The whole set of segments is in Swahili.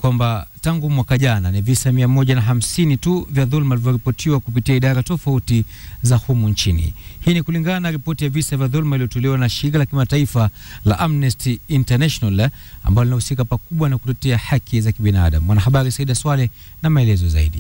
kwamba tangu mwaka jana ni visa mia moja na hamsini tu vya dhuluma vilivyoripotiwa kupitia idara tofauti za humu nchini. Hii ni kulingana na ripoti ya visa vya dhuluma iliyotolewa na shirika la kimataifa la Amnesty International ambalo linahusika pakubwa na kutetea haki za kibinadamu. Mwanahabari Saida Swale na maelezo zaidi.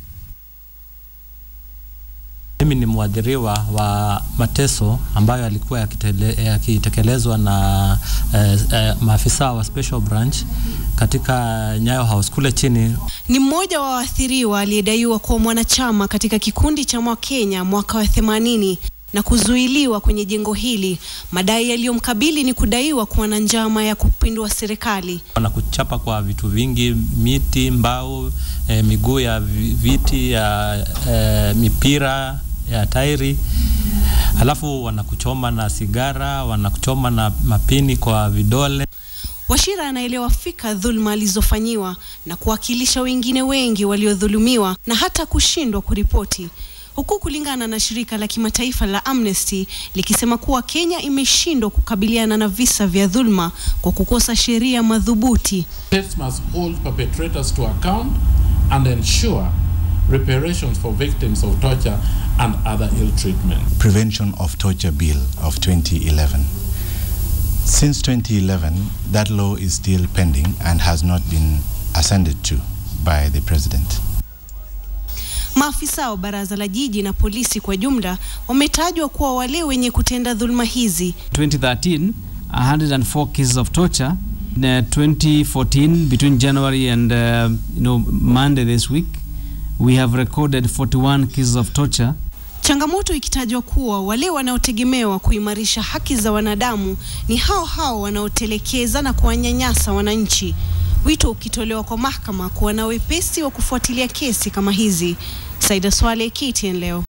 Mimi ni mwadhiriwa wa mateso ambayo yalikuwa yakitekelezwa na eh, eh, maafisa wa Special Branch katika Nyayo House kule chini. Ni mmoja wa waathiriwa aliyedaiwa kuwa mwanachama katika kikundi cha Mwakenya mwaka wa 80 na kuzuiliwa kwenye jengo hili. Madai yaliyomkabili ni kudaiwa kuwa na njama ya kupindua serikali. Wanakuchapa kwa vitu vingi, miti, mbao, eh, miguu ya viti ya eh, mipira ya tairi, alafu wanakuchoma na sigara, wanakuchoma na mapini kwa vidole. Washira anaelewa fika dhulma alizofanyiwa na kuwakilisha wengine wengi waliodhulumiwa na hata kushindwa kuripoti, huku kulingana na shirika la kimataifa la Amnesty likisema kuwa Kenya imeshindwa kukabiliana na visa vya dhulma kwa kukosa sheria madhubuti. States must hold perpetrators to account and ensure reparations for victims of torture and other ill treatment. Prevention of Torture Bill of 2011. Since 2011, that law is still pending and has not been ascended to by the president. Maafisa wa baraza la jiji na polisi kwa jumla wametajwa kuwa wale wenye kutenda dhulma hizi. 2013, 104 cases of torture. In, uh, 2014, between January and uh, you know Monday this week, we have recorded 41 cases of torture. Changamoto ikitajwa kuwa wale wanaotegemewa kuimarisha haki za wanadamu ni hao hao wanaotelekeza na kuwanyanyasa wananchi. Wito ukitolewa kwa mahakama kuwa na wepesi wa kufuatilia kesi kama hizi. Saida Swale, KTN leo.